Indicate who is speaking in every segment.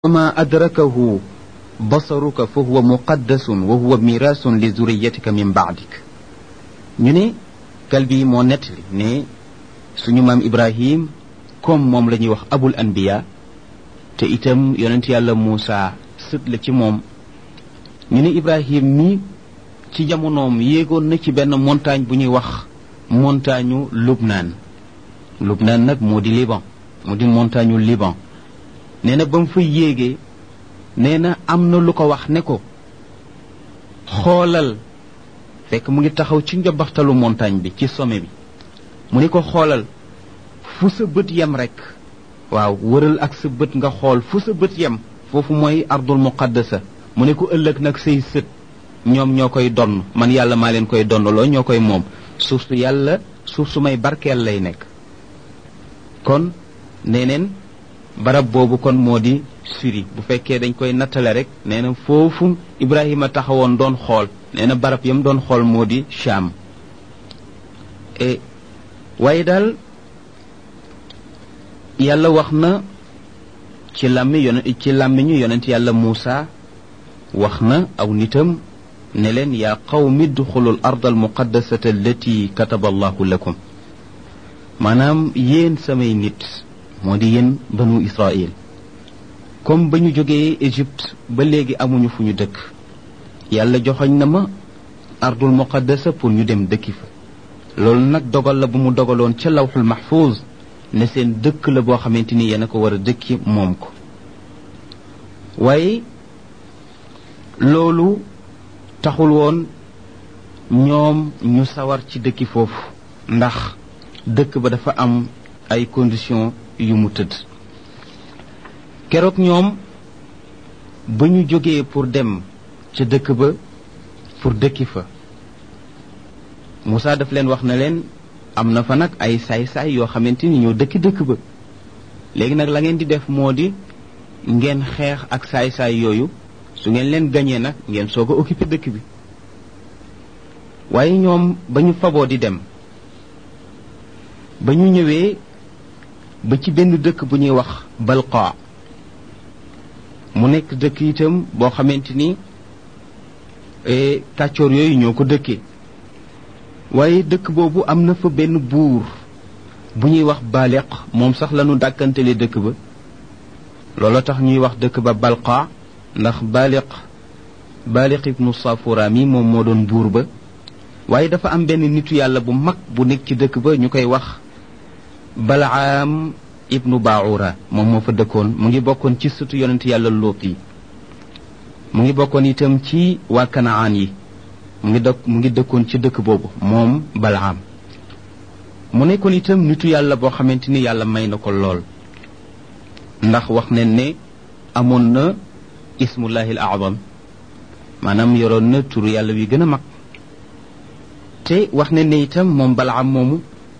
Speaker 1: وما أدركه بصرك فهو مقدس وهو ميراث لذريتك من بعدك ñu ne kalbi moo nettali ne suñu maam Ibrahim comme moom la ñuy wax abul anbiya te itam yonent yàlla Muusa sët la ci moom ñu ne Ibrahim mi ci jamonoom yéegoon na ci benn montagne bu ñuy wax montagne Lubnaan Lubnaan nag moo di Liban moo di montagne Liban nee na ba mu fa yéegee nee na am na lu ko wax ne ko xoolal fekk mu ngi taxaw ci njobaxtalu montagne bi ci sommet bi mu ni ko xoolal fu sa bët yem rek waaw wëral ak sa bët nga xool fu sa bët yem foofu mooy ardul muqaddasa mu ne ko ëllëg nag say sët ñoom ñoo koy donn man yàlla maa leen koy donnaloo ñoo koy moom suuf su yàlla suuf su may barkeel lay nekk kon neneen barab boobu kon moo di suri bu fekkee dañ koy nattale rek nee na foofu Ibrahima taxawoon doon xool nee na barab yam doon xool moo di Cham e waaye daal yàlla wax na ci làmmi yon ci làmmiñu yonent yàlla Muusa wax na aw nitam ne leen yaa qawmi duxulul ard al muqaddasata allati kataba allahu lakum maanaam yéen samay nit moo di yéen banu Israël comme ba ñu jógee Égypte ba léegi amuñu fu ñu dëkk yàlla joxoñ na ma ardul muqaddasa pour ñu dem dëkki fa loolu nag dogal la bu mu dogaloon ca lawxul mahfuz ne seen dëkk la boo xamante ni yéen a ko war a dëkki moom ko waaye loolu taxul woon ñoom ñu sawar ci dëkki foofu ndax dëkk ba dafa am ay conditions yu mu tëdd keroog ñoom ba ñu jógee pour dem ca dëkk ba pour dëkki fa Moussa daf leen wax na leen am na fa nag ay saay-saay yoo xamante ni ñoo dëkki dëkk ba léegi nag la ngeen di def moo di ngeen xeex ak saay-saay yooyu su ngeen leen gañee nag ngeen soog a occupé dëkk bi waaye ñoom ba ñu faboo di dem ba ñu ñëwee ba ci benn dëkk bu ñuy wax balqa mu nekk dëkk itam boo xamante ni kàccoor yooyu ñoo ko dëkkee waaye dëkk boobu am na fa benn buur bu ñuy wax baaliq moom sax lañu dàkkantele dëkk ba loolu tax ñuy wax dëkk ba balqa ndax baaliq baaliq ibnu safura mi moom moo doon buur ba waaye dafa am benn nitu yàlla bu mag bu nekk ci dëkk ba ñu koy wax balaam ibnu baura moom moo fa dëkkoon mu ngi bokkoon ci sëtu yonent yàlla lóot yi mu ngi bokkoon itam ci waa kanaan yi mu ngi dëkk mu ngi dëkkoon ci dëkk boobu moom balaam mu nekkoon itam nitu yàlla boo xamante ni yàlla may na ko lool ndax wax ne ne amoon na ismullahi al azam maanaam yoroon na turu yàlla wi gën a mag te wax ne ne itam moom balaam moomu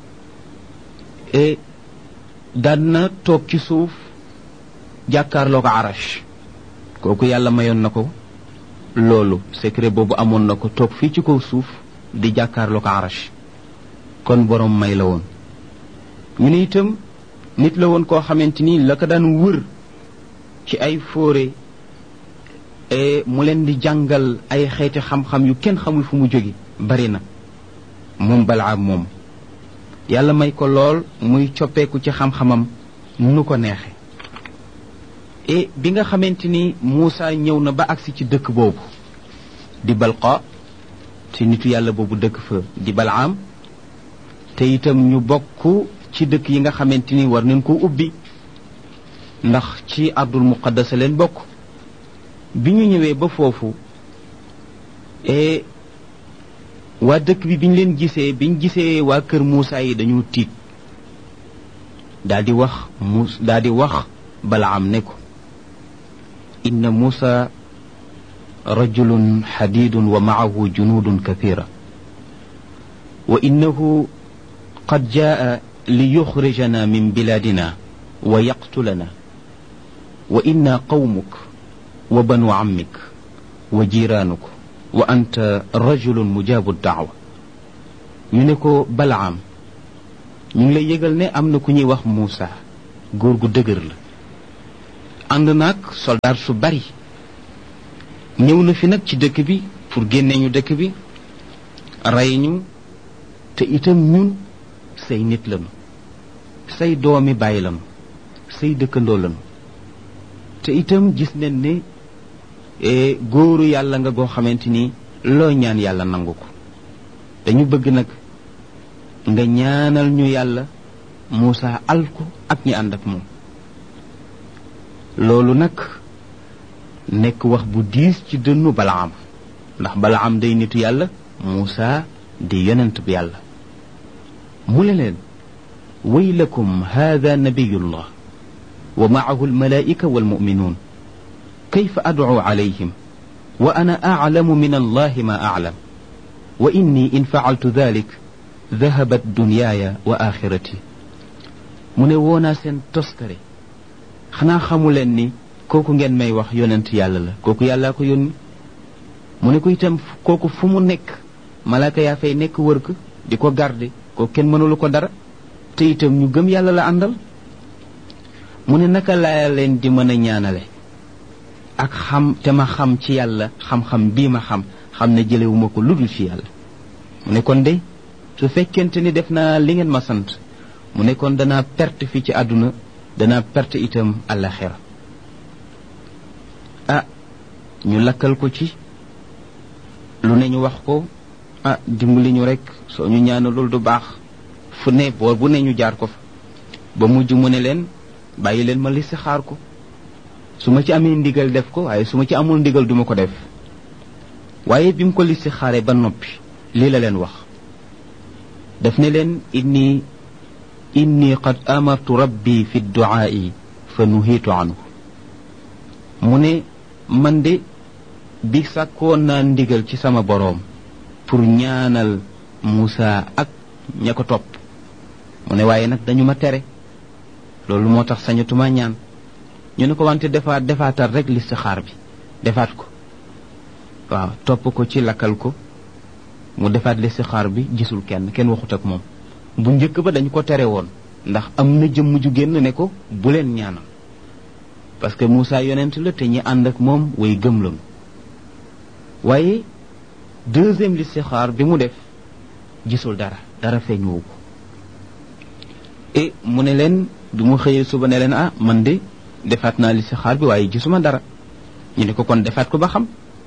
Speaker 1: daan na toog ci suuf jàkkaarloo ko arash kooku yàlla mayoon na ko loolu secret boobu amoon na ko toog fii ci kaw suuf di jàkkaarloo ko arash kon borom may la woon ñu ne itam nit la woon koo xamante ni la ko daan wër ci ay fóore mu leen di jàngal ay xeeti xam-xam yu kenn xamul fu mu jóge bari na moom balaam moom yàlla may ko lool muy coppeeku ci xam-xamam nu ko neexe et bi nga xamante ni Moussa ñëw na ba agsi ci dëkk boobu di balqa ci nitu yàlla boobu dëkk fa di balaam te itam ñu bokk ci dëkk yi nga xamante ni war nañ ko ubbi ndax ci ardul muqaddasa leen bokk bi ñu ñëwee ba foofu et waa dëkk bi biñ leen gisee biñ gisee waa kër Moussa yi dañu tiit daal di wax mus daal di wax balaam ne ko inna Moussa rajulun xadidun wa maahu junudun kathira wa innahu qad jaa li yuxrijana min biladina wa yaqtulana wa inna qawmuk wa banu ammik wa jiraanuk wa anta rajulun mujaabu daawa ñu ne ko balaam ñu ngi lay yëgal ne am na ku ñuy wax Moussa góor gu dëgër la ànd naag soldaar su bari ñëw na fi nag ci dëkk bi pour génne ñu dëkk bi rey ñu te itam ñun say nit lañu say doomi bàyyi lañu say dëkkandoo lañu te itam gis nañ ne góoru yàlla nga goo xamante ni loo ñaan yàlla nangu ko dañu bëgg nag nga ñaanal ñu yàlla Muusa alku ak ñi ànd ak moom loolu nag nekk wax bu diis ci dënnu Balaam ndax Balaam day nitu yàlla Muusa di yonent bi yàlla mu ne leen waylakum hada nabiyullah wa maahu almalaika walmuminuun kayfa adcu calayhim wa ana aclamu min allahi ma aclam wa inni in facaltu dalik dahabat dunyaaya wa axirati mu ne woonaa seen toskare xanaa xamu leen ni kooku ngeen may wax yonent yàlla la kooku yàllaa ko yónni mu ne ko itam kooku fu mu nekk malaaka yaa fay nekk wër ko di ko garde kooku kenn mënulu ko dara te itam ñu gëm yàlla la àndal mu ne naka laa leen di mën a ñaanale ak xam te ma xam ci yàlla xam-xam bii ma xam xam ne jëlewuma ko ludul ci yàlla mu ne kon de su fekkente ni def naa li ngeen ma sant mu ne kon danaa perte fii ci àdduna danaa perte itam àllaxira ah ñu lakkal ko ci lu ne ñu wax ko ah dimbali ñu rek soo ñu ñaanalul du baax fu ne boor bu ne ñu jaar ko fa ba mujj mu ne leen bàyyi leen ma listixaar ko su ma ci amee ndigal def ko waaye su ma ci amul ndigal duma ko def waaye bi mu ko listixaaree ba noppi lii la leen wax daf ne leen inni inni qad amartu rabbi fi duaai fa nuhiitu anhu mu ne man de bi sàkkoon naa ndigal ci sama boroom pour ñaanal Muusa ak ña ko topp mu ne waaye nag dañu ma tere loolu moo tax sañatuma ñaan ñu ne ko wante defaat defaatal rek listixaar bi defaat ko waaw topp ko ci lakkal ko mu defaat listixaar bi gisul kenn kenn waxut ak moom bu njëkk ba dañu ko tere woon ndax am na jëmm ju génn ne ko bu leen ñaanal parce que Moussa yonent la te ñi ànd ak moom way gëm lañu waaye deuxième listixaar bi mu def gisul dara dara feeñuwu ko et mu ne leen bi mu xëyee suba ne leen ah man de defaat naa listixaar bi waaye gisuma dara ñu ne ko kon defaat ko ba xam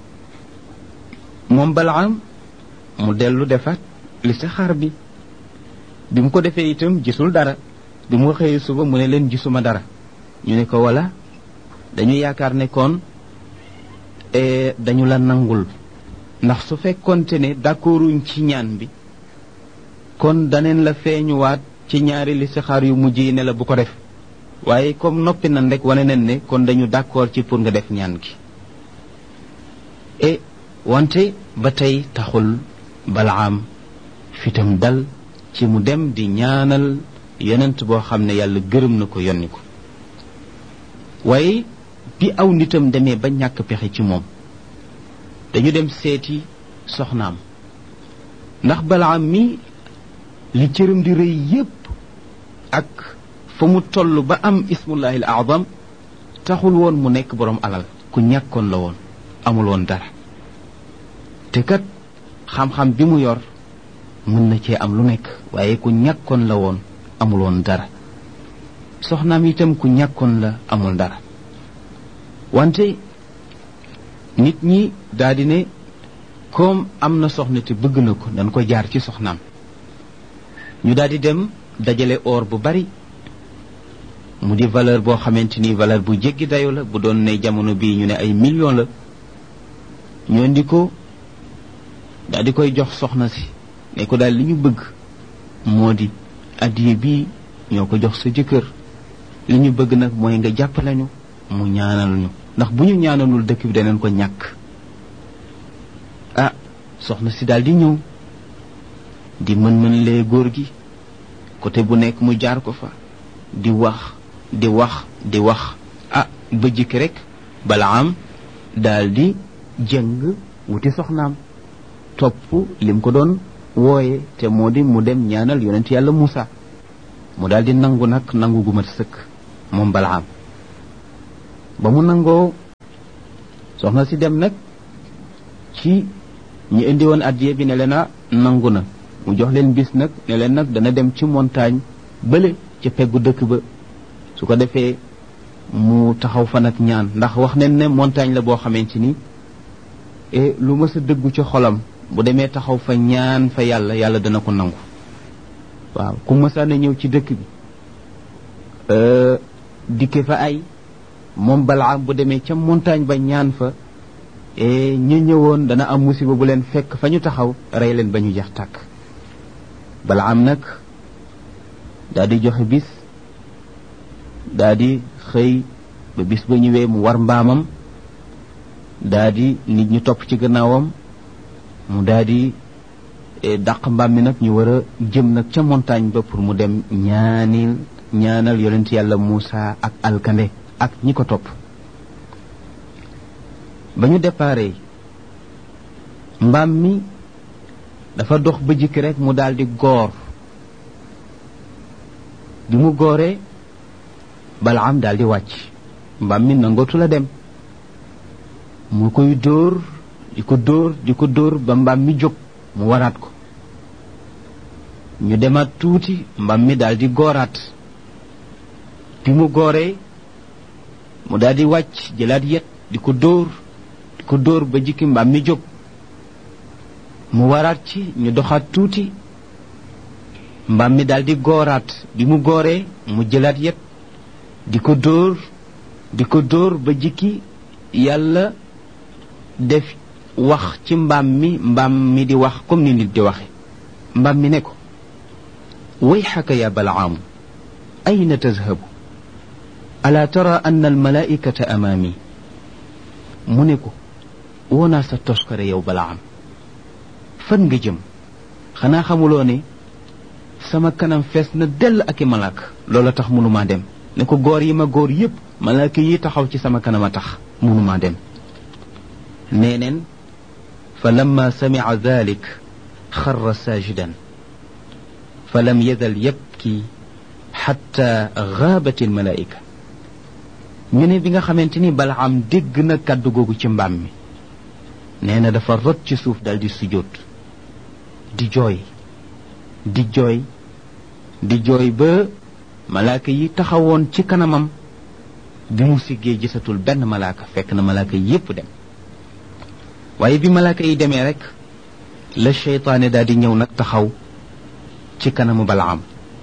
Speaker 1: moom Balaam mu dellu defaat listixaar bi bi mu ko defee itam gisul dara bi mu xëyee suba mu ne leen gisuma dara ñu ne ko wala dañu yaakaar ne kon dañu la nangul ndax su fekkonte ne d'accorduñ ci ñaan bi kon daneen la feeñuwaat ci ñaari listixaar yu mujj yi ne la bu ko def waaye comme noppi nan rek wane nañ ne kon dañu d'accord ci pour nga def ñaan gi e wante ba tey taxul balaam fitam dal ci mu dem di ñaanal yonent boo xam ne yàlla gërëm na ko yonni ko waaye bi aw nitam demee ba ñàkk pexe ci moom dañu dem seeti soxnaam ndax balaam mi li cëram di rëy yépp ak fa mu toll ba am ismullahi al azam taxul woon mu nekk boroom alal ku ñàkkoon la woon amul woon dara te kat xam-xam bi mu yor mën na cee am lu nekk waaye ku ñàkkoon la woon amul woon dara soxnaam itam ku ñàkkoon la amul dara wante nit ñi daldi ne comme am na soxna te bëgg na ko dañ ko jaar ci soxnaam ñu daldi dem dajale or bu bari mu di valeur boo xamante ni valeur bu jéggi dayo la bu doon ne jamono bii ñu ne ay million la ñoo ndi ko daal di koy jox soxna si ne ko daal li ñu bëgg moo di addiye bii ñoo ko jox sa jëkkër li ñu bëgg nag mooy nga jàppale ñu mu ñaanal ñu ndax bu ñu ñaanalul dëkk bi daneen ko ñàkk ah soxna si daal di ñëw di mën-mën lee góor gi côté bu nekk mu jaar ko fa di wax di wax di wax ah ba jikki rek bala am daal di jëng wuti soxnaam topp lim ko doon wooye te moo di mu dem ñaanal yonent yàlla Muusa mu daal di nangu nag nangu gu mat sëkk moom balaam ba mu nangoo soxna si dem nag ci ñi indi woon addiye bi ne leen a nangu na mu jox leen bis nag ne leen nag dana dem ci montagne bële ca peggu dëkk ba su ko defee mu taxaw fa nag ñaan ndax wax nañ ne montagne la boo xamante ni e lu mës a dëggu ci xolam bu demee taxaw fa ñaan fa yàlla yàlla dana ko nangu waaw ku mësaana ñëw ci dëkk bi dikke fa ay moom balaam bu demee ca montagne ba ñaan fa e ñu ñëwoon dana am musiba bu leen fekk fa ñu taxaw rey leen ba ñu jeex tàkk balaam nag daa di joxe bis daa di xëy ba bis ba ñëwee mu war mbaamam daa di nit ñu topp ci gannaawam mu daa di dàq mbaam mi nag ñu war a jëm nag ca montagne ba pour mu dem ñaanil ñaanal yonent yàlla Muusa ak alkande ak ñi ko topp ba ñu déparé mbaam mi dafa dox ba jikki rek mu daal di goor bi mu gooree balaam daal di wàcc mbaam mi nangootu la dem mu koy dóor di ko dóor di ko dóor ba mbaam mi jóg mu waraat ko ñu demaat tuuti mbaam mi daal di gooraat bi mu gooree mu daal di wàcc jëlaat yet di ko dóor di ko dóor ba jikki mbaam mi jóg mu waraat ci ñu doxaat tuuti mbaam mi daal di gooraat bi mu gooree mu jëlaat yet di ko dóor di ko dóor ba jikki yàlla def wax ci mbaam mi mbaam mi di wax comme ni nit di waxe mbaam mi ne ko wayxaka ya balaamu ayna tazhabu ala tara anna almalaikata amaami mu ne ko woonaa sa toskare yow balaam fan nga jëm xanaa xamuloo ne sama kanam fees na dell ak i malaaka loola tax mënumaa dem ne ko góor yi ma góor yépp malaaka yi taxaw ci sama kanam a tax mënumaa dem neeneen fa lamma samica dalik xarra saajidan fa lam yazal yabki xatta gaabat almalaika ñu ne bi nga xamante ni balaam dégg na kàddu googu ci mbaam mi nee na dafa rot ci suuf dal di sujjóot di jooy di jooy di jooy ba malaaka yi taxawoon ci kanamam bi mu siggee gisatul benn malaaka fekk na malaaka yi yépp dem waaye bi malaaka yi demee rek la seytaane daal di ñëw nag taxaw ci kanamu balaam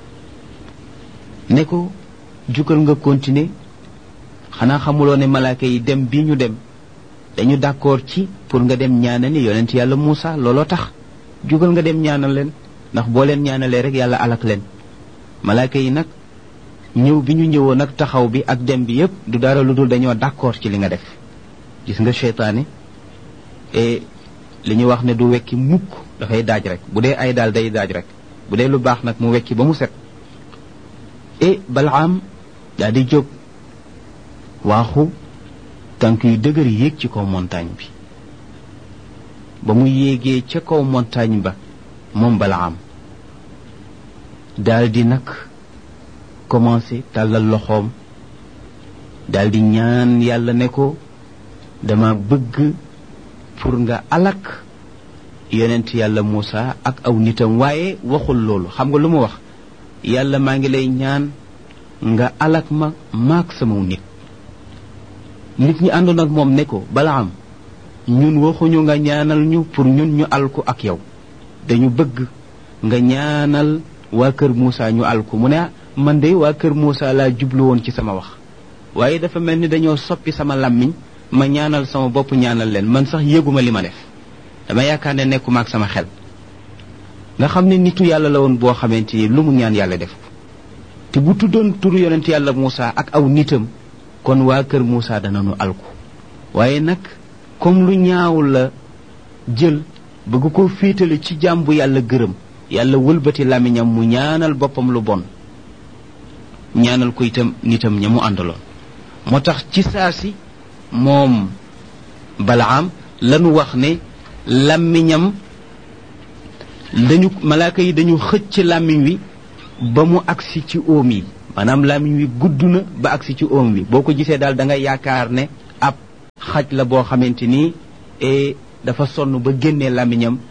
Speaker 1: ne ko jugal nga continuer xanaa xamuloo ne malaaka yi dem bi ñu dem dañu d'accord ci pour nga dem ñaanal ni yonent yàlla Muusa looloo tax jugal nga dem ñaanal leen ndax boo leen ñaanalee rek yàlla alak leen malaaka yi nag ñëw bi ñu ñëwoon nag taxaw bi ak dem bi yépp du dara lu dul dañoo d'accord ci li nga def gis nga seytaane et li ñuy wax ne du wekki mukk dafay daaj rek bu dee ay daal day daaj rek bu dee lu baax nag mu wekki ba mu set et balaam daa di jóg waaxu tànk yu dëgër yéeg ci kaw montagne bi ba mu yéegee ca kaw montagne ba moom balaam daal di nag commencé tàllal loxoom daal di ñaan yàlla ne ko dama bëgg pour nga alak yonent yàlla Muusa ak aw nitam waaye waxul loolu xam nga lu mu wax yàlla maa ngi lay ñaan nga alak ma maak sama nit nit ñi àndoon ak moom ne ko balaam ñun waxuñu nga ñaanal ñu pour ñun ñu alku ak yow dañu bëgg nga ñaanal waa kër Muusa ñu alku mu ne man de waa kër Muusa laa jublu woon ci sama wax waaye dafa mel ni dañoo soppi sama làmmiñ ma ñaanal sama bopp ñaanal leen man sax yëguma li ma def dama yaakaar ne nekkuma ak sama xel nga xam ne nitu yàlla la woon boo xamante ni lu mu ñaan yàlla def te bu tuddoon turu yonent yàlla Muusa ak aw nitam kon waa kër Muusa danañu alku waaye nag comme lu ñaaw la jël bëgg ko féetale ci jaam bu yàlla gërëm yàlla wëlbati làmmiñam mu ñaanal boppam lu bon ñaanal ko itam nitam ña mu àndaloon moo tax ci saa si moom balaam lanu wax ne làmmiñam dañu malaaka yi dañu xëcc làmmiñ wi ba mu agsi ci óom yi maanaam làmmiñ wi gudd na ba agsi ci oom wi boo ko gisee daal da ngay yaakaar ne ab xaj la boo xamante ni dafa sonn ba génnee làmmiñam